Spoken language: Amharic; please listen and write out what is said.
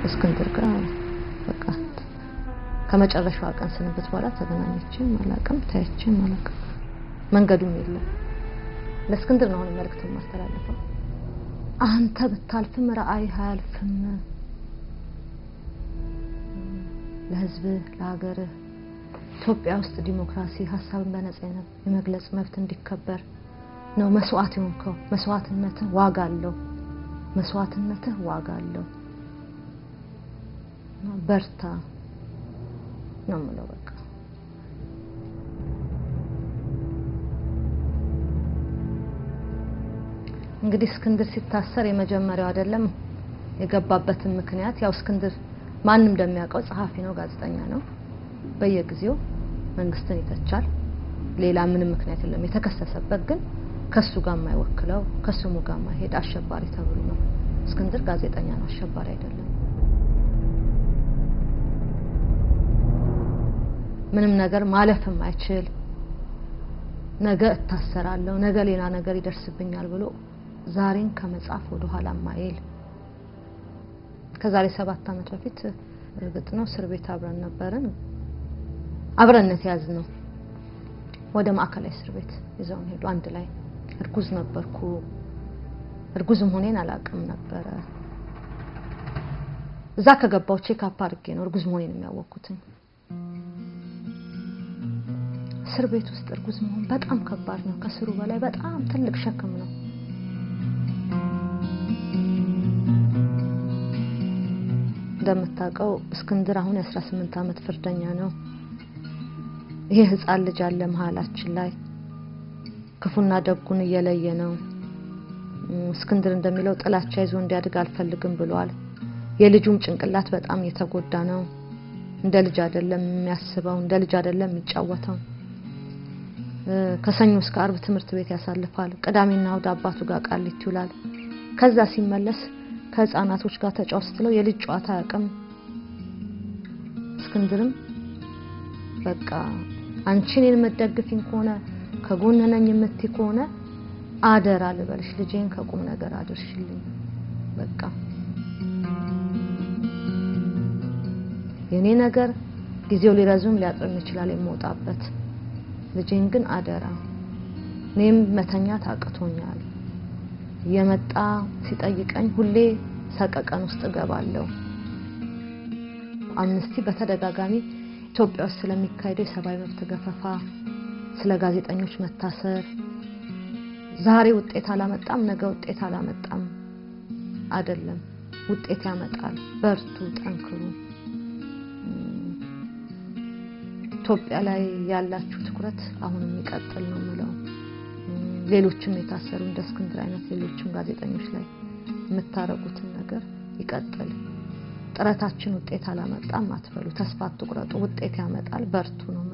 እስክንድር ጋር በቃ ከመጨረሻዋ ቀን ስንብት በኋላ ተገናኘችን አላውቅም፣ ታያችን አላውቅም። መንገዱም የለም። ለእስክንድር ነው አሁን መልእክት የማስተላልፈው። አንተ ብታልፍም ራዕይህ አያልፍም። ለህዝብህ፣ ለሀገርህ ኢትዮጵያ ውስጥ ዲሞክራሲ፣ ሀሳብን በነጻ የመግለጽ መብት እንዲከበር ነው መስዋዕት የሆንከው። መስዋዕትነትህ ዋጋ አለው። መስዋዕትነትህ ዋጋ አለው። በርታ ነው የምለው። በቃ እንግዲህ እስክንድር ሲታሰር የመጀመሪያው አይደለም። የገባበትን ምክንያት ያው እስክንድር ማንም እንደሚያውቀው ጸሐፊ ነው፣ ጋዜጠኛ ነው። በየጊዜው መንግስትን ይተቻል። ሌላ ምንም ምክንያት የለም። የተከሰሰበት ግን ከሱ ጋር የማይወክለው ከስሙ ጋር የማይሄድ አሸባሪ ተብሎ ነው። እስክንድር ጋዜጠኛ ነው፣ አሸባሪ አይደለም። ምንም ነገር ማለፍም አይችል ነገ እታሰራለሁ፣ ነገ ሌላ ነገር ይደርስብኛል ብሎ ዛሬን ከመጻፍ ወደ ኋላ ማይል ከዛሬ ሰባት ዓመት በፊት እርግጥ ነው እስር ቤት አብረን ነበርን። አብረነት ያዝ ነው ወደ ማዕከላዊ እስር ቤት ይዘውን ሄዱ። አንድ ላይ እርጉዝ ነበርኩ። እርጉዝም ሆኔን አላውቅም ነበረ። እዛ ከገባው ቼክ አፕ አድርጌ ነው እርጉዝ መሆኔን የሚያወቅኩትኝ። እስር ቤት ውስጥ እርጉዝ መሆን በጣም ከባድ ነው። ከስሩ በላይ በጣም ትልቅ ሸክም ነው። እንደምታውቀው እስክንድር አሁን የ18 ዓመት ፍርደኛ ነው። ይሄ ህፃን ልጅ አለ መሀላችን ላይ ክፉና ደጉን እየለየ ነው። እስክንድር እንደሚለው ጥላቻ ይዞ እንዲያድግ አልፈልግም ብሏል። የልጁም ጭንቅላት በጣም እየተጎዳ ነው። እንደ ልጅ አይደለም የሚያስበው፣ እንደ ልጅ አይደለም የሚጫወተው። ከሰኞ እስከ አርብ ትምህርት ቤት ያሳልፋል። ቅዳሜና እሑድ አባቱ ጋር ቃሊቲ ይውላል። ከዛ ሲመለስ ከህፃናቶች ጋር ተጫወት ስትለው የልጅ ጨዋታ አያውቅም። እስክንድርም በቃ አንቺ እኔን የምትደግፊኝ ከሆነ ከጎን ነኝ የምትይ ከሆነ አደራ ልበልሽ ልጄን ከቁም ነገር አድርሽልኝ። በቃ የኔ ነገር ጊዜው ሊረዝም ሊያጥርም ይችላል የምወጣበት ልጄን ግን አደራ። እኔም መተኛት አቅቶኛል። የመጣ ሲጠይቀኝ ሁሌ ሰቀቀን ውስጥ እገባለሁ። አምነስቲ በተደጋጋሚ ኢትዮጵያ ውስጥ ስለሚካሄደው የሰብአዊ መብት ገፈፋ፣ ስለ ጋዜጠኞች መታሰር ዛሬ ውጤት አላመጣም፣ ነገ ውጤት አላመጣም አይደለም፣ ውጤት ያመጣል። በርቱ፣ ጠንክሩ። ኢትዮጵያ ላይ ያላችሁ ትኩረት አሁን የሚቀጥል ነው የምለው። ሌሎችም የታሰሩ እንደ እስክንድር አይነት ሌሎችም ጋዜጠኞች ላይ የምታረጉትን ነገር ይቀጥል። ጥረታችን ውጤት አላመጣም አትበሉ፣ ተስፋ አትቁረጡ። ውጤት ያመጣል። በርቱ ነው